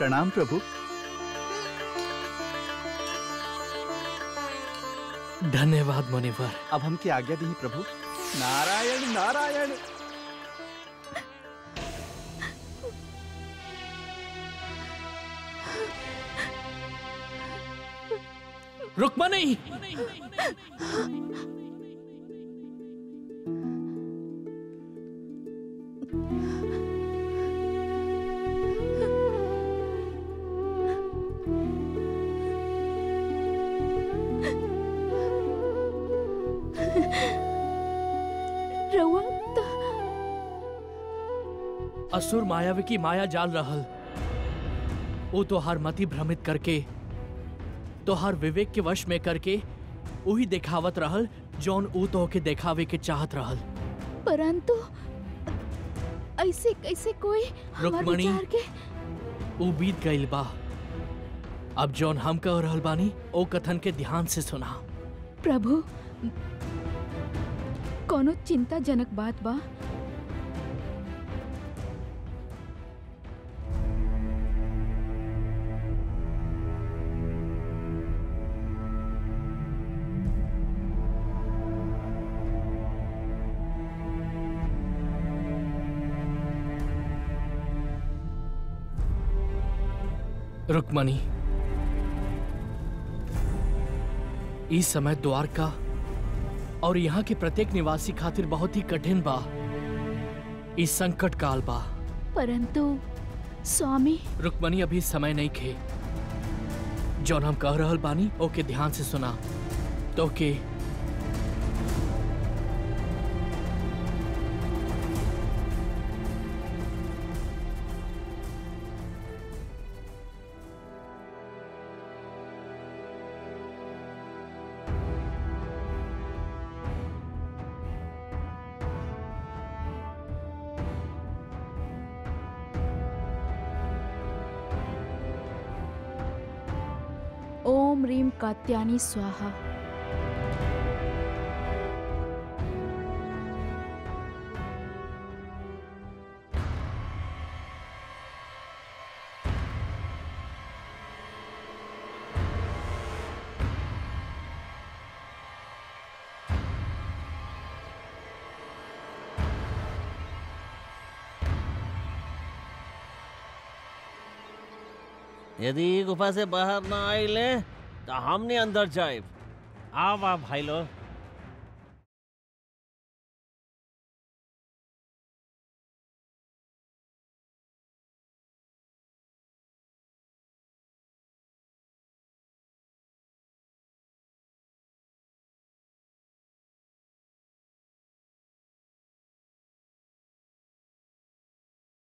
प्रणाम प्रभु धन्यवाद मुनिवर अब हमके आज्ञा दी प्रभु नारायण नारायण रुक्मणी रउआ त असुर मायावी की माया जाल रहल वो तो हर मति भ्रमित करके तो हर विवेक के वश में करके वही दिखावत रहल जौन ऊ तो के देखावे के चाहत रहल परंतु ऐसे कैसे कोई हमार रुक्मणी। विचार के ऊ बीत गईल बा अब जौन हम कह रहल बानी ओ कथन के ध्यान से सुना प्रभु कोनो चिंताजनक बात बा रुक्मणी इस समय द्वारका और यहाँ के प्रत्येक निवासी खातिर बहुत ही कठिन बा इस संकट काल बा परंतु स्वामी रुक्मणी अभी समय नहीं खे जौन हम कह रहल बानी ओके ध्यान से सुना तो के ओम रीम कात्यानी स्वाहा यदि गुफा से बाहर ना आइले तो हमने अंदर जाए आवा भाई लोग